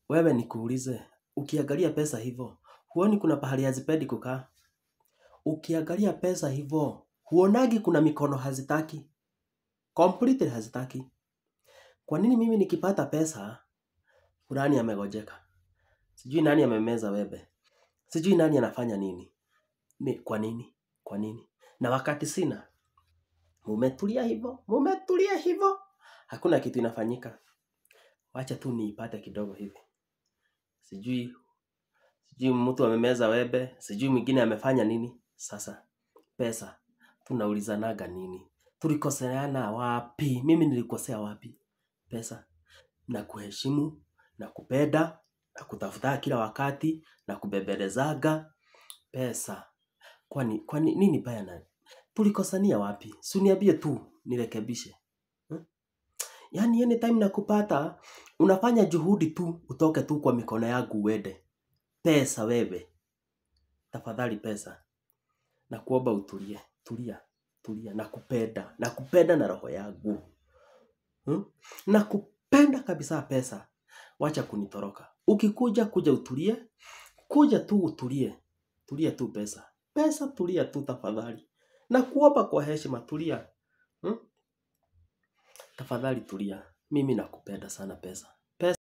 wewe nikuulize, ukiangalia pesa hivyo, huoni kuna pahali hazipendi kukaa? Ukiangalia pesa hivyo, huonagi kuna mikono hazitaki? Completely hazitaki. Kwa nini mimi nikipata pesa, fulani amegojeka? Sijui nani amemeza webe. Sijui nani anafanya nini. Mi, kwa nini? Kwa nini? Na wakati sina, mumetulia hivyo, mumetulia hivyo. Hakuna kitu inafanyika. Wacha tu niipate kidogo hivi. Sijui, sijui mtu amemeza webe, sijui mwingine amefanya nini. Sasa, pesa, tunaulizanaga nini? Tulikoseana wapi? Mimi nilikosea wapi? Pesa, na kuheshimu, na kupenda, na kutafuta kila wakati, na kubembelezaga. Pesa, kwani, kwani nini baya na tulikosania wapi? Si uniambie tu, nirekebishe. Hmm? Yaani anytime nakupata, unafanya juhudi tu, utoke tu kwa mikono yangu uende. Pesa wewe, tafadhali pesa. Na kuomba utulie, tulia, tulia, nakupenda, nakupenda na roho yangu. Hmm? Nakupenda kabisa pesa. Wacha kunitoroka. Ukikuja kuja utulie, kuja tu utulie. Tulia tu pesa. Pesa tulia tu tafadhali. Na kuomba kwa heshima tulia. Hmm? Tafadhali tulia. Mimi nakupenda sana pesa.